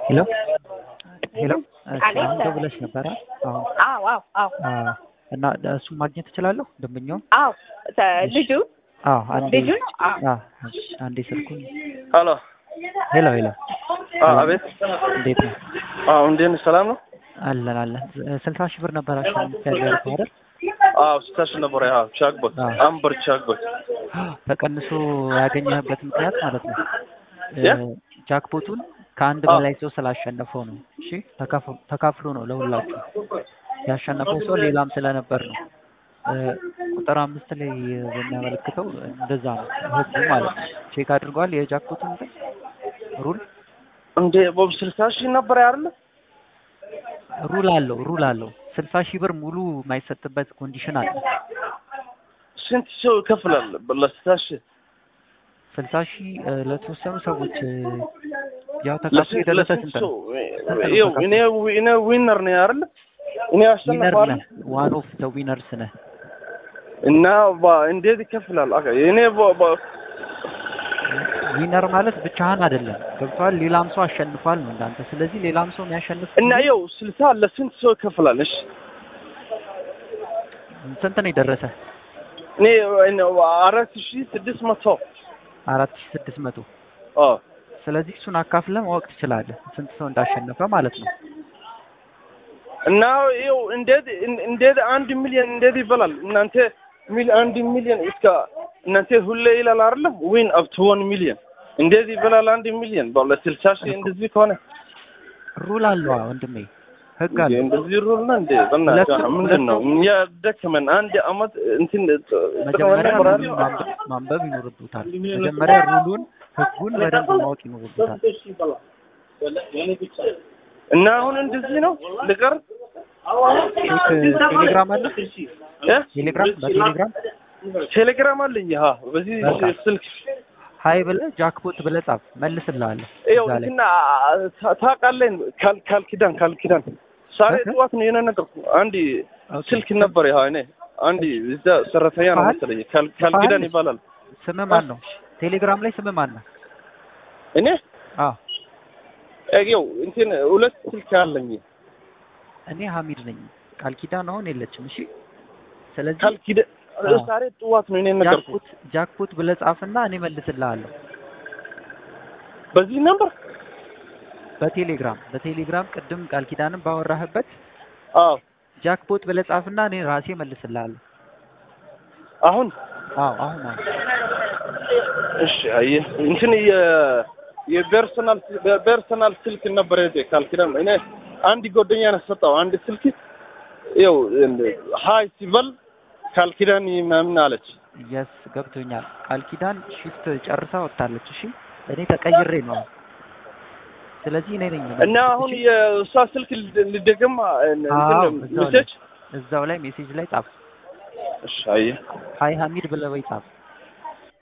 ሄሎ ሄሎ አቤት። አሁን ደውለሽ ነበረ? አሁን አዎ አዎ አዎ አዎ። እና እሱን ማግኘት እችላለሁ ደንበኛውን? አዎ ተ- ልጁ አዎ አንዴ ልጁ ነው? አዎ አዎ እሺ፣ አንዴ ስልኩን ሄሎ ሄሎ ሄሎ አዎ፣ አቤት። እንዴት ነው? አዎ፣ እንዴት ነህ? ሰላም ነው? አለን አለን። ስልሳ ሺህ ብር ነበር አሸንፍ ያደረገው አይደል? አዎ፣ ስታሽ ነበር። ያው ቻግቦት አዎ። አምበር ቻግቦት ተቀንሶ ያገኘህበት ምክንያት ማለት ነው ያ? ጃክፖቱን ከአንድ አዎ። በላይ ሰው ስላሸነፈው ነው። እሺ ተካፍ- ተካፍሎ ነው ለሁላችሁ ያሸነፈው ሰው ሌላም ስለነበር ነው። እ፣ ቁጥር አምስት ላይ በሚያመለክተው እንደዛ ነው ህጉ ማለት ነው። ቼክ አድርጓል የጃክፖቱን እንትን ሩል እንዴ ቦብ ስልሳ ሺህ ነበር አይደለ? ሩል አለው ሩል አለው። ስልሳ ሺህ ብር ሙሉ የማይሰጥበት ኮንዲሽን አለ። ስንት ሰው ይከፍላል ለስልሳ ሺህ? ስልሳ ሺህ እ፣ ለተወሰኑ ሰዎች እ፣ ያው ተካፍሎ የደረሰ ለስንት ስንት ሰው? ነው? ይኸው እኔ እኔ ዊነር ነኝ አይደለ? እኔ ዊነር አሸነፋለሁ ነህ። ዋን ኦፍ ደ ዊነርስ ነህ። እና ባ- እንዴት ይከፍላል? አካ እኔ ባ- ባ- ዊነር ማለት ብቻህን አይደለም ገብቷል። ሌላም ሰው አሸንፏል ነው እንዳንተ። ስለዚህ ሌላም ሰው የሚያሸንፍ እና ይኸው ስልሳ ለስንት ሰው ይከፍላል? እሺ ስንት ነው የደረሰ? እኔ እኔ አራት ሺህ ስድስት መቶ አራት ሺህ ስድስት መቶ አዎ ስለዚህ እሱን አካፍለህ ማወቅ ትችላለህ ስንት ሰው እንዳሸነፈ ማለት ነው። እና ይኸው እንዴት እንዴት አንድ ሚሊዮን እንዴት ይበላል? እናንተ ሚል አንድ ሚሊዮን እስከ እናንተ ሁሌ ይላል አይደለም? ዊን አፕ ቱ ዋን ሚሊዮን እንዴት ይበላል? አንድ ሚሊዮን ባለ ስልሳ ሺህ እንደዚህ ከሆነ ሩል አለዋ ወንድሜ፣ ህግ እንዴ አለ። እንደዚህ ሩል ነው እንዴ? በእናትህ ሁለቱም- ምንድን ነው ሁለቱም- እኛ ደከመን አንድ አመት እንትን መጀመሪያ ጥቅመን ሩሉን ማንበብ- ማንበብ ይኖርብታል። መጀመሪያ ሩሉን ህጉን በደንብ ማወቅ ይኖርብታል። እና አሁን እንደዚህ ነው ልቀር ስልክ ቴሌግራም አለ እ? ቴሌግራም በቴሌግራም ቴሌግራም አለኝ። ሀ በዚህ በቃ። ስልክ ሀይ ብለህ ጃክፖት ብለህ ጻፍ፣ መልስልሃለሁ ይኸው እዛ ላይ እንትና ታ- ታውቃለህ ካል ካል ኪዳን ካል ኪዳን ዛሬ ኦኬ። ጠዋት ነው የሆነ ነገር አንድ ኦኬ። ስልክ ነበር። ይኸው እኔ አንድ እዛ ሰራተኛ ነው ፋል? መሰለኝ ካል ካል ፋል? ኪዳን ይባላል። ስምህ ማን ነው? ቴሌግራም ላይ ስምህ ማን ነው? እኔ አዎ ይኸው እንትን ሁለት ስልክ አለኝ። እኔ ሀሚድ ነኝ። ቃል ኪዳን አሁን የለችም። እሺ ስለዚህ ካል ኪዳን አዎ። ዛሬ ጠዋት ነው እኔ ነገርኩ ጃክፖት ጃክፖት ብለህ ጻፍና እኔ መልስልሃለሁ በዚህ ነበር። በቴሌግራም በቴሌግራም ቅድም ቃል ኪዳንም ባወራህበት አዎ ጃክፖት ብለህ ጻፍና እኔ ራሴ መልስልሃለሁ። አሁን አዎ አሁን አሁን እሺ አየህ እንትን የ የፐርሰናል በፐርሰናል ስልክ ነበር የዚህ ካል ኪዳን እኔ አንድ ጓደኛ ነው ሰጠው አንድ ስልክ ይኸው ሀይ ሲበል ካል ኪዳን ምናምን አለች። የስ ገብቶኛል። ቃል ኪዳን ሺፍት ጨርሳ ወጥታለች። እሺ እኔ ተቀይሬ ነው አሁን። ስለዚህ እኔ ነኝ እና አሁን የእሷ ስልክ ልደግም አዎ፣ እዛው ላይ ሜሴጅ እዛው ላይ ሜሴጅ ላይ ጻፍ። እሺ አየህ ሀይ ሀሚድ ብለህ ወይ ጻፍ።